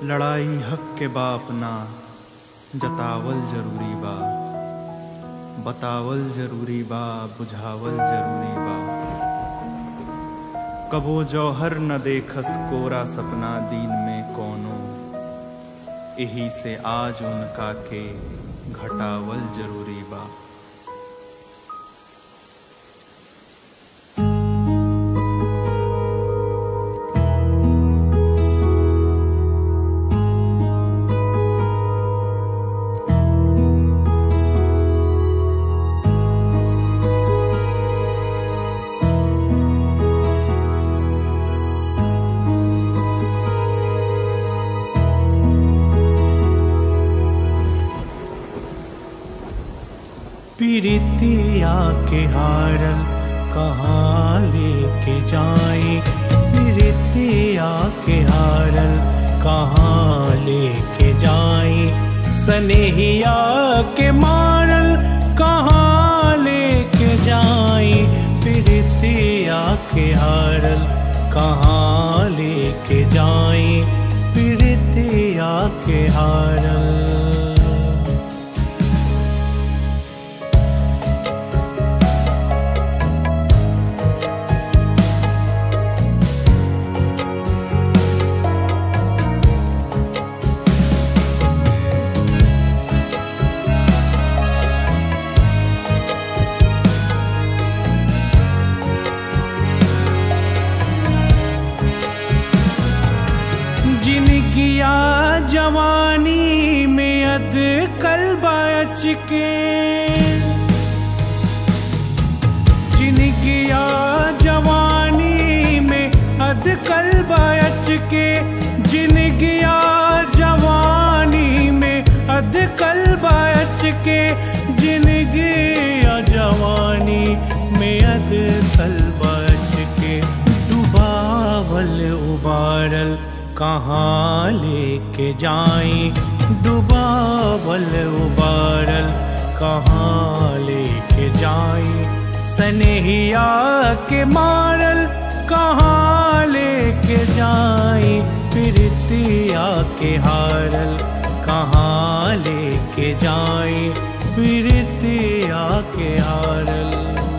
लड़ाई हक के बाप ना जतावल जरूरी बा बतावल जरूरी बा बुझावल जरूरी बा कबो जौहर न देखस कोरा सपना दिन में कोनो यही से आज उनका के घटावल जरूरी बा प्रीतिया के हारल कहाँ लेके जाए प्रीतिया के हारल कहाँ लेके जाए सनेहिया के मारल कहाँ लेके जाए प्रीतिया के हारल कहाँ लेके जाए प्रीतिया के हारल जिनकिया जवानी में अद कल बच के जिनकिया जवानी में अद कल बच के जिनकिया जवानी में अद कल बच के जिनकिया जवानी में अद कल बच के डुबावल उबारल कहाँ लेके जाए डुबावल उबारल कहाँ लेके जाए सनेहिया के मारल कहाँ लेके जाए प्रीतिया के हारल कहाँ लेके जाए प्रीतिया के हारल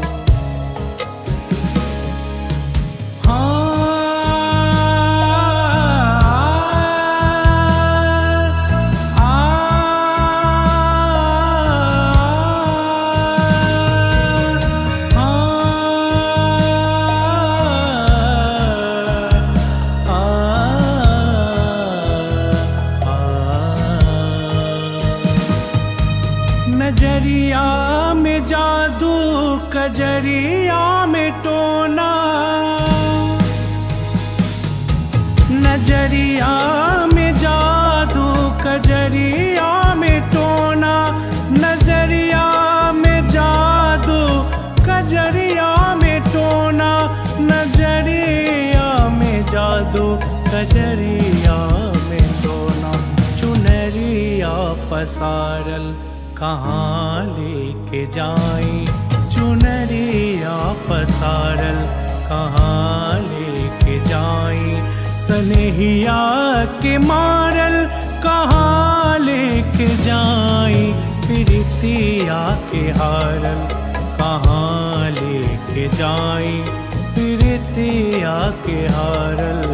नजरिया में जादू कजरिया में टोना नजरिया में जादू कजरिया में टोना नजरिया में जादू कजरिया में टोना नजरिया में जादू कजरिया में टोना चुनरिया पसारल कहाँ लेके जाए चुनरिया पसारल कहाँ लेके जाए सनेहिया के मारल कहाँ लेके जाए प्रीतिया के हारल कहाँ लेके जाए प्रीतिया के हारल